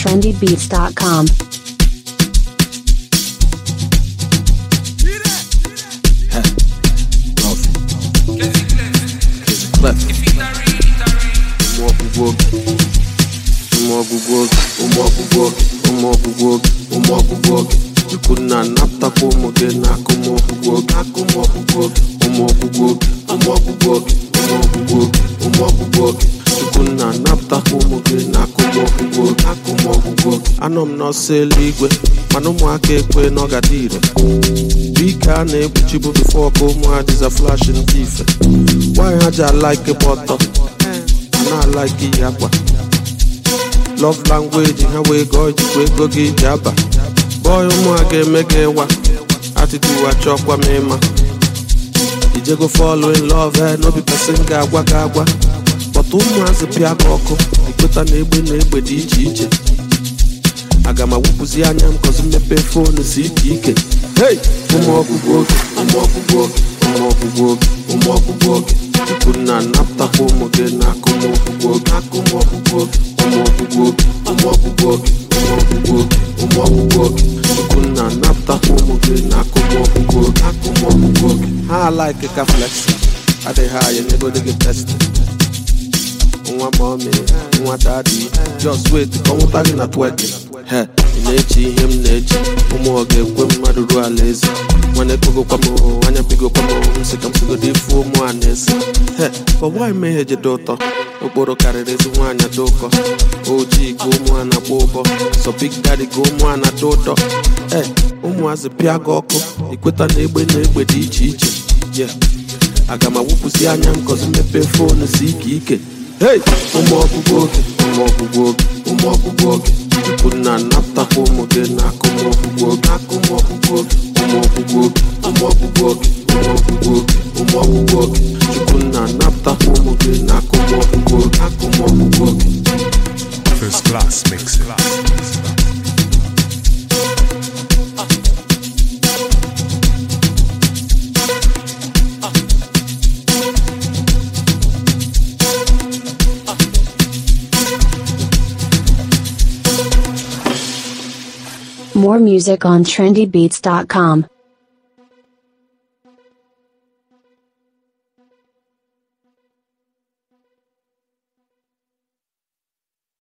trendybeats.com. ụmụ ọgwụgwọ oge ụmụ ọgwụgwọ oge ụmụ ọgwụgwọ oge ụmụ ọgwụgwọ oge ụmụ ọgwụgwọ oge chukwu nna napụtakwa ụmụ gị n'aka ụmụ ọgwụgwọ oge aka ụmụ ọgwụgwọ oge ụmụ ọgwụgwọ oge ụmụ ọgwụgwọ oge ụmụ ọgwụgwọ oge ụmụ ọgwụgwọ oge chukwu nna napụtakwa ụmụ gị n'aka ụmụ ọgwụgwọ oge aka ụmụ ọgwụgwọ oge anọ m n'ọsọ eluigwe mana ụmụaka ekwe n'ọgada ire bike a na-ekpuchibu bifo ka ụmụ adịza flash ndị ife nwaanyị ha ji alaike gba ọtọ na-alaike iyi akwa love language ha wee gọọ ijikwa ego gị ji aba bọị ụmụ a ga-eme gị ịwa atitude achọkwa m ịma ijego fall in love eh, no be person ga-agwa gị agwa kpọta ụmụazị pịa gị ọkụ ikweta na egbe na egbe dị iche iche aga m awụpụzi anya m kọzi mmepe fonu si ike ike hey ụmụ ọgwụgwọ oge ụmụ ọgwụgwọ oge ụmụ ọgwụgwọ oge ụmụ ọgwụgwọ oge chukwu nna napụtakwa ụmụ gị n'aka ụmụ ọgwụgwọ oge aka ụmụ ọgwụgwọ oge ụmụ ọgwụgwọ oge ụmụ ọgwụgwọ oge ụmụ ọgwụgwọ oge ụmụ ọgwụgwọ oge chukwu nna napụtakwa ụmụ gị n'aka ụmụ ọgwụgwọ oge aka ụmụ ọgwụgwọ oge ha alaike ka flexi adịghị anya n'ego dị gị testi nwa mọmi nwa dadi just wait ka ọ nwụta gị na twerking he ị na-eche ihe m na-eche ụmụ ọ ga-ekwe mmadụ ruo ala eze nwana ekpogokwa m anya bigokwa m nsị ka m sigodo ifu ụmụ a na-ese he ọgbaghị m ihe jede ụtọ okporo karịrị ezi nwaanyị dị ụkọ ojii ka ụmụ a na-akpọ ụbọ sọ big daddy ka ụmụ a na-adị ụtọ e ụmụazị pịa gị ọkụ ikweta na egbe na egbe dị iche iche yeah aga m awụpụsị anya m kọzi mmepe fonu si ike ike hey ụmụ ọgwụgwọ oge ụmụ ọgwụgwọ oge ụmụ ọgwụgwọ oge chukwu nna napụtakwa ụmụ gị n'aka ụmụ ọgwụgwọ oge aka ụmụ ọgwụgwọ oge ụmụ ọgwụgwọ oge ụmụ ọgwụgwọ oge ụmụ ọgwụgwọ oge ụmụ ọgwụgwọ oge chukwu nna napụtakwa ụmụ gị n'aka ụmụ ọgwụgwọ oge aka ụmụ ọgwụgwọ oge First class mixing. More music on trendybeats.com.